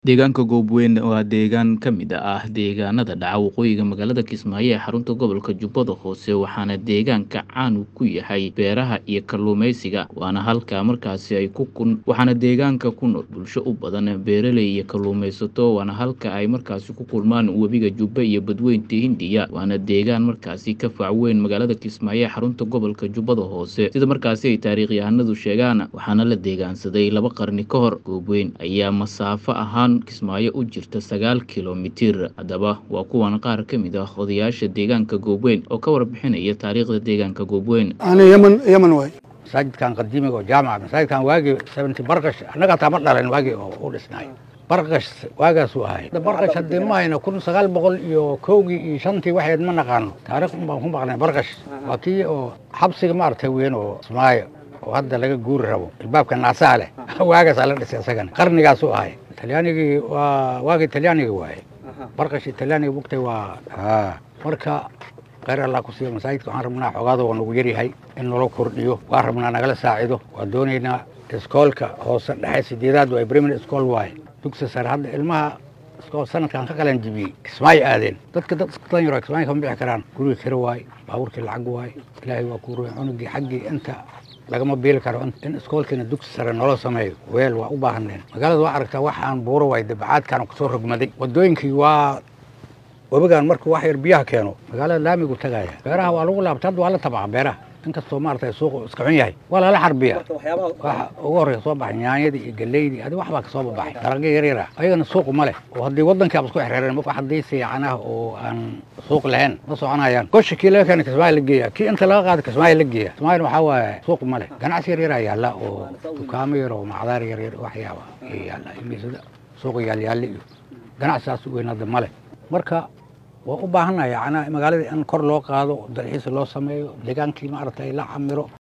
Deegaanka Goobweyn waa deegaan ka mid ah deegaanada dhaca waqooyiga magaalada Kismaayo ee xarunta gobolka Jubbada Hoose waxaana deegaanka caan ku yahay beeraha iyo kalluumeysiga waana halka markaasi ay ku kun waxaana deegaanka ku nool bulsho u badan beeraley iyo kalluumeysato waana halka ay markaasi ku kulmaan webiga Jubba iyo badweynta Hindiya waana deegaan markaasi ka fac weyn magaalada Kismaayo ee xarunta gobolka Jubbada Hoose sida markaasi ay taariikhyahanadu sheegaan waxaana la deegaansaday laba qarni ka hor Goobweyn ayaa masaafo ahaan Kismaayo u jirta sagaal kiiloomitir haddaba waa kuwan qaar ka mid ah odayaasha deegaanka Goobweyn oo ka warbixinaya taariikhda deegaanka Goobweyn ani yeman yeman waay masaajidkan qadiimiga oo jaamaca masaajidkan waagii seventy barqash annaga taa ma dhalan waagii oo u dhisnay barqash waagaasuu ahay barqash haddii ma hayno kun sagaal boqol iyo kowgii iyo shantii waxayd ma naqaano taariikh un baan ku maqnay barqash waa kii oo xabsiga maaragtay weyn oo Kismaayo oo hadda laga guuri rabo albaabka naasaha leh waagaasaa la dhisay isagana qarnigaasuu ahay talyaanigii waa waagii talyaaniga waaye barqashi talyaaniga bugtay waa marka khayr allah ku siiyo masaajidka waxaan rabnaa xogaada waa nagu yaryahay in nala kordhiyo waa rabnaa nagala saacido waa doonaynaa iskoolka hoose dhexe sideedaad waa primary school waaye dugsi sare hadda ilmaha iskool sanadkan ka qalan jibiyey kismaayo aadeen dadka dad iska dan yaro kismaayo kama bixi karaan guriga kira waaye baabuurkii lacag waaye ilaahay waa kuu ruuy cunugii xaggii inta lagama biili karo in iskoolkiina dugsi sare nolo sameeyo weel waa u baahaneen magaalada waa aragtaa waxaan buuro waay dabacaadkan kusoo rogmaday wadooyinkii waa webigan markuu wax yar biyaha keeno magaalada laamigu tagaya beeraha waa lagu laabta hadda waa la tabca beeraha inkastoo maaragtay suuqu iska xun yahay waa lala xarbiya waxa ugu horreya soo baxay nyaanyadii iyo galeydii adi wax baa kasoo babaxay dalagyo yar yara ayagana suuqu ma leh oo haddii waddankii aba isku xereereen wax haddii siican ah oo aan suuq lahayn ma soconayaan goshi kii laga keena kismaayo la geeya kii inta laga qaado kismaayo la geeya kismaayona waxaa waaye suuq ma leh ganacsi yar yaraa yaalla oo dukaamo yar oo macdaar yar yar waxyaaba iyo yaalla imiisada suuqa yaalyaalle iyo ganacsigaas weyn hadda ma leh marka waa u baahannahay yacnaa magaaladii in kor loo qaado dalxiis loo sameeyo deegaankii maaragtay la camiro